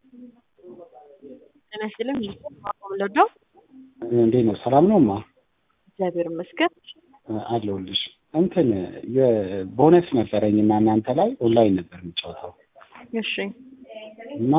ጤና ይስጥልኝ ወለደው እንዴት ነው? ሰላም ነው ማ እግዚአብሔር ይመስገን። አለሁልሽ። እንትን የቦነስ ነበረኝ እና እናንተ ላይ ኦንላይን ነበር የምጫወተው እሺ እና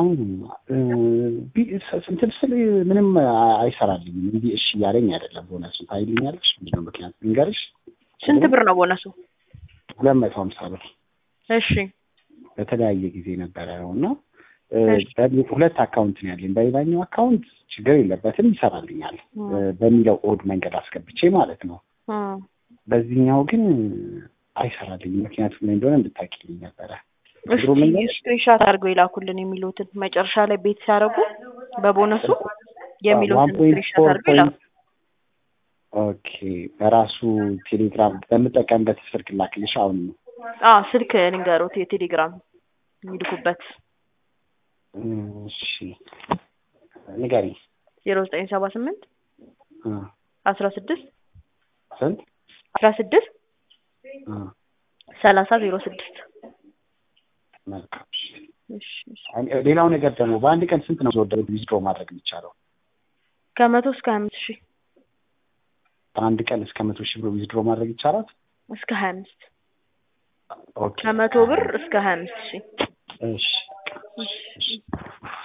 እንትን ስል ምንም አይሰራልኝም። እንዲህ እሺ እያለኝ አይደለም። ቦነሱን ታይልኛለሽ? ምንድን ነው ምክንያቱ ልንገርሽ? ስንት ብር ነው ቦነሱ? ሁለት መቶ ሀምሳ ብር እሺ በተለያየ ጊዜ ነበረ ነው እና ሁለት አካውንት ነው ያለኝ። በሌላኛው አካውንት ችግር የለበትም ይሰራልኛል በሚለው ኦድ መንገድ አስገብቼ ማለት ነው። በዚህኛው ግን አይሰራልኝም። ምክንያቱም ምን እንደሆነ እንድታቂልኝ ነበረ። ስክሪንሻት አድርገው ይላኩልን የሚሉትን መጨረሻ ላይ ቤት ሲያደርጉ በቦነሱ የሚሉትን ስክሪንሻት አድርገው ይላኩ። ኦኬ በራሱ ቴሌግራም በምጠቀምበት ስልክ ላክልሽ አሁን ነው። አዎ ስልክ ልንገሮት የቴሌግራም የሚልኩበት እሺ ንገሪኝ። ዜሮ ዘጠኝ ሰባ ስምንት አስራ ስድስት ስንት አስራ ስድስት ሰላሳ ዜሮ ስድስት መልካም። ሌላው ነገር ደግሞ በአንድ ቀን ስንት ነው ወደ ዊዝድሮ ማድረግ የሚቻለው? ከመቶ እስከ ሀያ አምስት ሺህ በአንድ ቀን እስከ መቶ ሺህ ብር ዊዝድሮ ማድረግ ይቻላል? እስከ ሀያ አምስት ኦኬ ከመቶ ብር እስከ ሀያ አምስት ሺህ እሺ እሺ